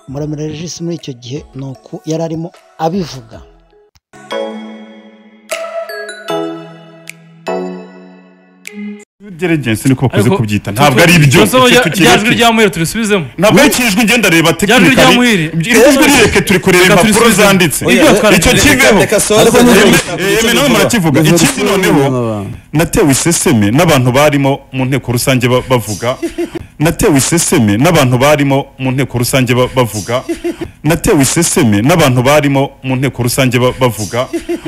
Ruremire Regis muri icyo gihe ni uku yari arimo abivuga ubwigenge niko bakunze Ariko- kubyita ntabwo ari ibyo Tuzi aho Icyo rya- rya jwi tukireke. rya muhire turisubizemo ntabwo ari ikijwi ngenda reba rya tekinikari Muhire. iri jwi rireke turi kureba Reka impapuro turisubize. zanditse Oya, oya, icyo reka- kiveho reka soze, Ariko reka- yemwe- reka- yemwe reka- nawe murakivuga reka- ikindi reka- noneho reka- natewe iseseme n'abantu barimo mu nteko rusange ba- bavuga natewe iseseme n'abantu barimo mu nteko rusange ba- bavuga natewe iseseme n'abantu barimo mu nteko rusange ba- bavuga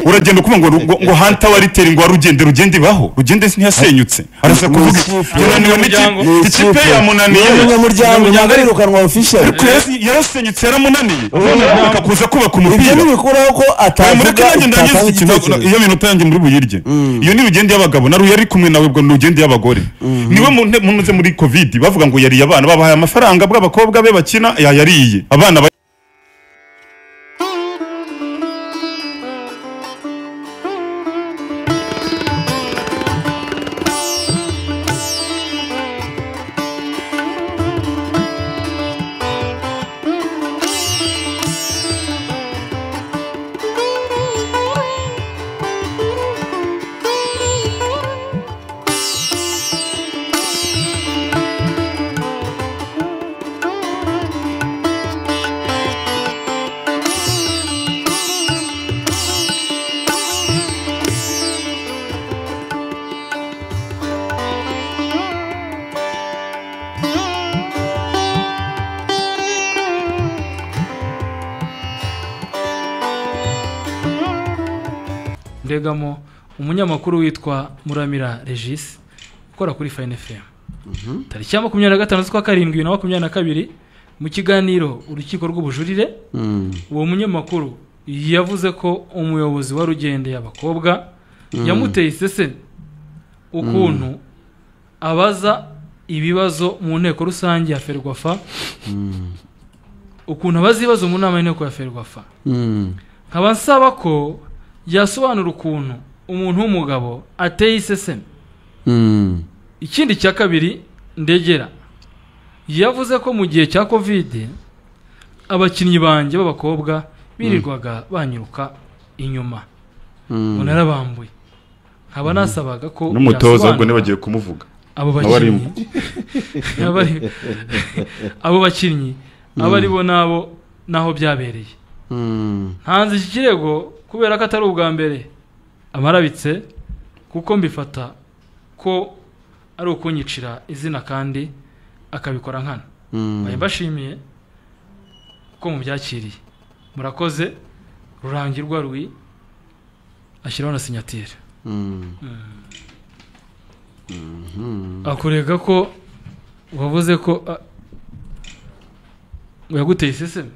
uragenda ukuvuga ngo ngo- ngo hanta wa riteri ngo wari ugende rugende ibaho rugende ntiyasenyutse arasa kuvuga Ni yananiwe umuryango. n'ikipe ikipe yamunaniye umunyamuryango ntabwo ari irukanwa official Kwezi yarasenyutse yaramunaniye reka kuza kubaka ibyo umupira ntibikuraho ko atavuga mureke nanjye ndangize utatanga ikintu igitekerezo iyo minota yanjye muri buyirye iyo ni urugendo y'abagabo na yari kumwe nawe ubwo ni urugendo y'abagore niwe mu nte- mu ntuze muri covid bavuga ngo yariye abana babahaye amafaranga bw'abakobwa be bakina yayariye abana ba- mbegamo umunyamakuru witwa muramira regis ukora kuri fayini efemu tariki ya makumyabiri na gatanu z'ukwa karindwi bibiri na makumyabiri na kabiri mu kiganiro urukiko rw'ubujurire uwo munyamakuru yavuze ko umuyobozi wa rugendeye abakobwa yamuteye isese ukuntu abaza ibibazo mu nteko rusange ya ferwafa ukuntu abaza ibibazo mu nama y'inteko ya ferwafa nkaba nsaba ko yasobanura ukuntu umuntu w'umugabo ateye iseseme ikindi cya kabiri ndegera yavuze ko mu gihe cya kovide abakinnyi banjye b'abakobwa birirwaga banyiruka inyuma ngo narabambuye nkaba nasabaga ko n'umutoza ubwo yasobanura ntibagiye kumuvuga abo Aba arimo. bakinnyi Aba ari- abo bakinnyi abo ari bo n'abo n'aho byabereye ntanze iki kirego kubera ko atari ubwa mbere amarabitse kuko mbifata ko ari ukunyicira izina kandi akabikora nkana bari bashimiye ko mubyakiriye murakoze rurangirwa rwi ashyiraho na sinyatire akurega ko wavuze ko a- yaguteye iseseme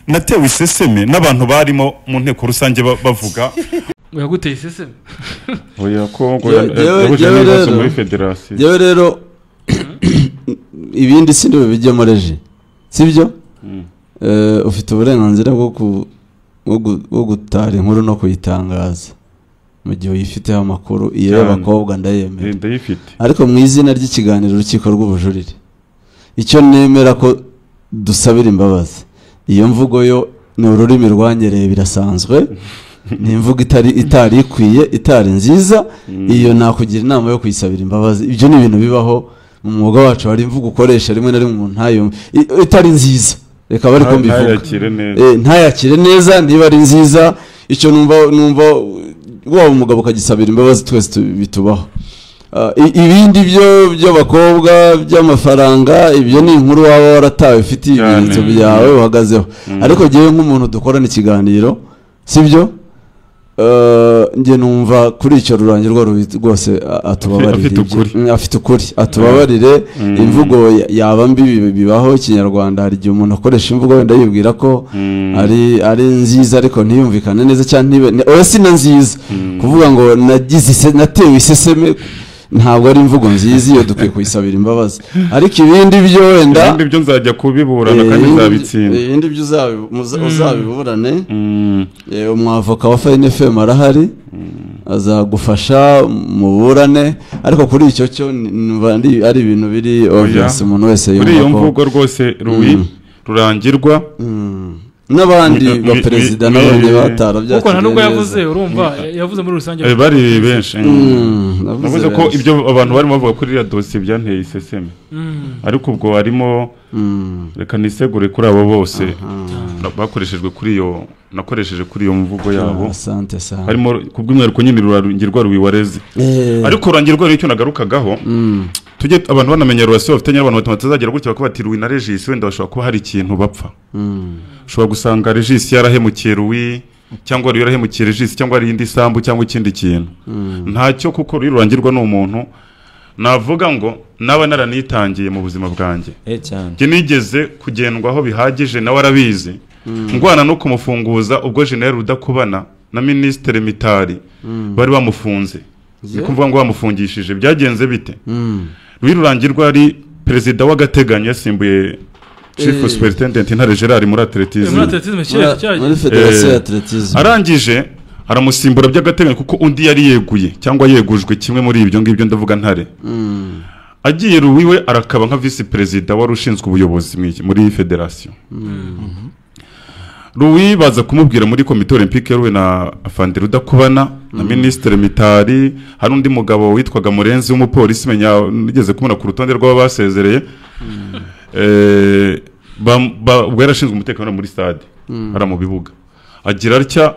natewe iseseme n'abantu barimo mu nteko rusange ba- bavuga yaguteye iseseme oya ko ngo Jyewe- ya- jyewe- yahuje jyewe n'ibibazo rero- muri federasiyo yewe rero ibindi si niwe bijyamo reji sibyo Eh, ufite uburenganzira bwo ku- bwo gu- bwo gutara inkuru no kuyitangaza mu gihe uyifiteho amakuru iyo Cyane. y'abakobwa ndayemera Eh, ndayifite ariko mu izina ry'ikiganiro urukiko rw'ubujurire icyo nemera ko dusabira imbabazi iyo mvugo yo ni ururimi rwanyereye birasanzwe ni imvugo itari itari ikwiye itari nziza iyo nakugira inama yo kuyisabira imbabazi ibyo ni ibintu bibaho mu mwuga wacu hari imvugo ukoresha rimwe na rimwe umuntu ntayumve i- itari nziza reka bari Nta- kumbivuga ntayakire neza Eh, ntayakire neza niba ari nziza icyo numva numva waba umugabo ukagisabira imbabazi twese tu- bitubaho Ah, i- ibindi byo by'abakobwa by'amafaranga ibyo ni inkuru waba waratawe ufitiye Cyane. ibimenyetso byawe uhagazeho ariko ngewe nk'umuntu dukorana ikiganiro sibyo Eh, njye numva kuri icyo rurangirwa rubi rwose a- atubabarire Afite ukuri. Mm, afite ukuri atubabarire imvugo ya- yaba mbi bi- bibaho ikinyarwanda hari igihe umuntu akoresha imvugo wenda yibwira ko ari ari nziza ariko ntiyumvikane neza cyangwa ntibe ne- oya si na nziza kuvuga ngo nagize ise- natewe iseseme ntabwo ari imvugo nziza iyo dukwiye kuyisabira imbabazi ariko ibindi byo wenda ibindi byo nzajya kubiburana kandi ibindi- nzabitsinda ibindi byo uzabi- muza- uzabiburane Mm, Eh, umwavoka wa fayini efemu arahari azagufasha muburane ariko kuri icyo cyo ni- numva ndi- ari ibintu biri obvious umuntu wese muri iyo yumva ko mvugo rwose ruwi rurangirwa n'abandi Mi- mi- baperezida mi- n'abandi mi- batarabyakiriye kuko nta n'ubwo neza. yavuze urumva yavuze muri rusange Eh, bari benshi mm. Mm, navuze navuze ko benshi. ibyo abantu barimo bavuga kuri iriya dosiye byanteye iseseme Mm. ariko ubwo harimo Mm, reka nisegure kuri abo bose na- bakoreshejwe kuri iyo nakoresheje kuri iyo mvugo yabo ah, asante asante harimo kubw'umwihariko nyine rurangirwa rubiwareze Eh, ariko rurangirwa rero icyo nagarukagaho mm, tujye abantu banamenya rurasiyo bafitanye n'abantu batatu batazagera gutya bakuba bati ruwi na regisi wenda bashobora kuba hari ikintu bapfa mm, ushobora gusanga regisi yarahemukiye ruwi cyangwa ruwi yarahemukiye regisi cyangwa hari indi sambu cyangwa ikindi kintu mm, ntacyo kuko ruwi rurangirwa ni umuntu navuga ngo naba naranitangiye mu buzima bwanjye Eh, cyane njye nigeze kugendwaho bihagije nawe arabizi ndwana no kumufunguza ubwo jeneri rudakubana na minisitiri mitari bari bamufunze ni kuvuga ngo bamufungishije byagenze bite mm. rwirurangirwa ari perezida w'agateganyo yasimbuye chief Eh. superintendent intare gerard muri atletism muri atletisme kera Muri- muri cyaje federasiyo Eh, ya atletisme arangije aramusimbura by'agateganyo kuko undi yari yeguye cyangwa yegujwe kimwe muri ibyo ngibyo ndavuga ntare Mm, agiye ruwiwe arakaba nka visi perezida wari ushinzwe ubuyobozi mu iki- muri federasiyo ruwi baza kumubwira muri komite olympique yaruwe na afandi rudakubana na minisitiri mitari hari undi mugabo witwaga murenzi w'umupolisi menya nigeze kumubona ku rutonde rw'abasezereye Eh, ba- ba- ubwo yarashinzwe umutekano muri stade hariya mu bibuga agira atya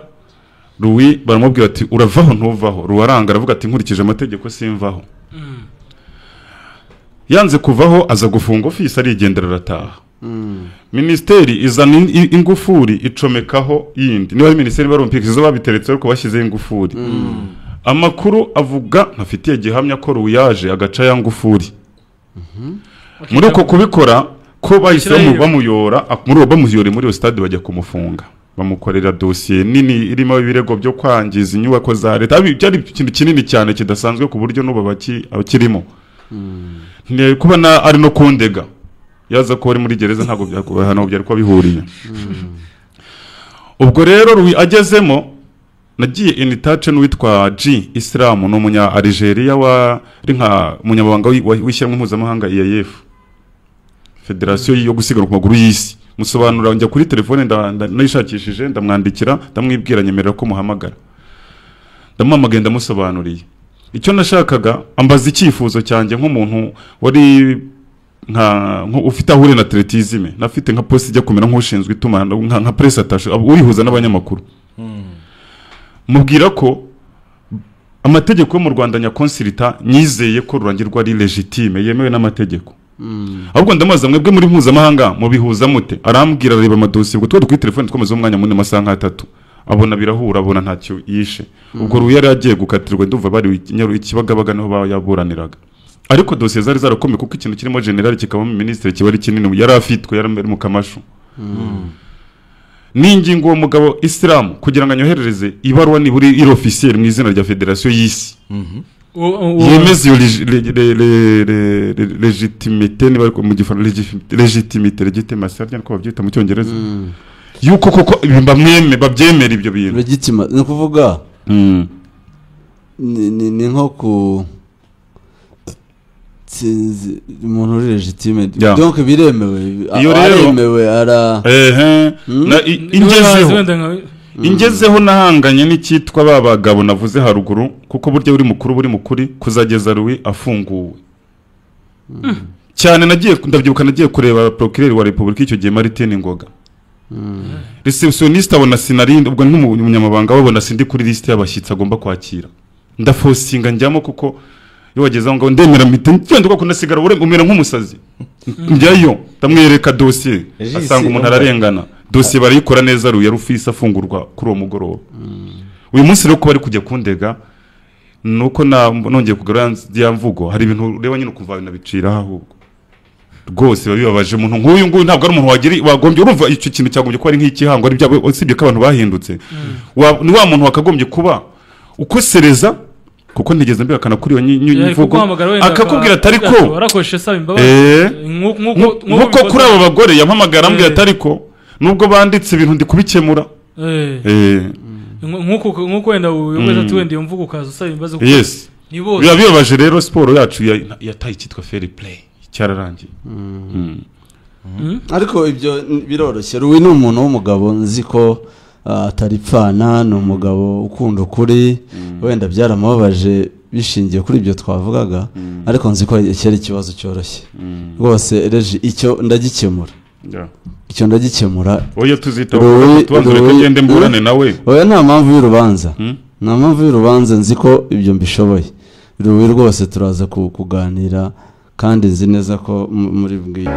ruwi baramubwira ati uravaho ntuvaho ruwaranga aravuga ati nkurikije amategeko simvaho yanze kuvaho aza gufunga ofisi arigendera arataha minisiteri izana in- i- ingufuri icomekaho yindi niba ari minisiteri barumvikana izo babiteretse ariko bashyizeho ingufuri amakuru avuga ntafitiye gihamya ko ruyaje agaca ya ngufuri muri uko kubikora ko bahise Ashyiraho bamu- iyo. bamuyora ak- muri uwo bamuyore muri iyo stade bajya kumufunga bamukorera dosiye nini irimo ibirego byo kwangiza inyubako za leta Abi- byari ikintu kinini cyane kidasanzwe ku buryo n'ubu abaki- abakirimo Ni kuba na- ari no kundega yaza ko ari muri gereza ntabwo byakubaye hano byari kuba bihuriye ubwo rero Rui agezemo nagiye in touch n'uwitwa G Islam ni umunya Algeria wa ari nka umunyamabanga w'i- wa- w'ishyirahamwe mpuzamahanga IAF federasiyo yo gusiganwa ku maguru y'isi musobanura njya kuri telefone nda- nda- nayishakishije ndamwandikira ndamwibwira nyemerera ko muhamagara ndamuhamagaye ndamusobanuriye icyo nashakaga ambaza icyifuzo cyanjye nk'umuntu wari nka nko- ufite ahure na atletisme nafite nka posi ijya kumera nk'ushinzwe itumanaho nka, nka press attaché ab- urihuza n'abanyamakuru mubwira ko amategeko yo mu Rwanda nyakonsirita nyizeye ko rurangirwa ari legitime yemewe n'amategeko ahubwo ndamubaza mwebwe muri mpuzamahanga mubihuza mute arambwira areba amadosiye ubwo twari kuri telefone twamaze umwanya munini amasaha nk'atatu abona birahura abona ntacyo yishe ubwo ruya yari agiye gukatirwa ndumva bari i Nyaru- i Kibagabaga niho bayaburaniraga ariko dosiye zari zarakomeye kuko ikintu kirimo generali kikabamo minisitiri kiba ari kinini yari afitwe yari ari mu kamashu n'ingingo uwo mugabo isilamu kugira ngo anyoherereze ibaruwa nibura iri ofisiyeri mu izina rya federasiyo y'isi uwo- uwo- yemeza iyo legi- le- le- le- le- le- legitimite niba ariko mu gifaransa legitimite legitimasi ariko niko babyita mu cyongereza yuko koko ibi bamweme babyemera ibyo bintu legitima ni ukuvuga Mm. ni ni- ni nko ku sinzi umuntu uri legitime Ya. donc biremewe Iyo rero- aremewe ara ehe na- i- niwe wazi ingezeho wenda nka- ingezeho nahanganye n'icyitwa ba bagabo navuze haruguru kuko burya buri mukuru buri mukuri kuzageza ruwi afunguwe cyane nagiye ndabyibuka nagiye kureba procureur wa repubulika icyo gihe martin ngoga receptioniste abona sinarinde ubwo nk'umunyamabanga wabona sindi kuri liste y'abashyitsi agomba kwakira ndafosinga njyamo kuko iyo wageze aho ngaho ndemera mpita ngenda kuko nasigara ure- umera nk'umusazi njyayo ndamwereka dosiye Regis, asanga umuntu ararengana dosiye barayikora neza ruya rufise afungurwa kuri uwo mugoroba uyu munsi rero kuba ari kujya kundega nuko na- nongeye kugarura ya mvugo hari ibintu ureba nyine ukumva binabicira ahubwo rwose biba bibabaje umuntu nk'uyu nguyu ntabwo ari umuntu wagira wagombye urumva icyo kintu cyagombye kuba ari nk'ikihango ari byabo usibye ko abantu bahindutse Wa- ni wa muntu wakagombye kuba ukosereza kuko ntigeze mbihakana kuri iyo nyi- nyi- yari nyivugo kuguhamagara wenda akakubwira atari ko akakubwira warakoresheje asaba imbabazi Eh. Nku- nkuko- Nku- nkuko nkuko ubikoze. kuri abo bagore yampamagara ambwira Eh. atari ko nubwo banditse ibintu ndi kubikemura Eh. Eh, nkuko nkuko wenda uyogoza ati wenda iyo mvugo ukaza usaba imbabazi kuko yes ni bose biba bibabaje rero siporo yacu ya- yataye icyitwa fair play cyararangiye Mm. Mm? ariko ibyo n- biroroshye ruwi ni umuntu w'umugabo nzi ko ah, atari pfana ni umugabo ukunda ukuri wenda byaramubabaje bishingiye kuri ibyo twavugaga ariko nzi ko iki ari ikibazo cyoroshye rwose reji icyo ndagikemura Yeah. icyo ndagikemura wowe iyo tuzitaho Rowe- tubanza reka Rowe- ngende mburane nawe oya nta mpamvu y'urubanza Hmm? nta mpamvu y'urubanza nzi ko ibyo mbishoboye rubi rwose turaza ku- kuganira kandi nzi neza ko mu- muri bwiye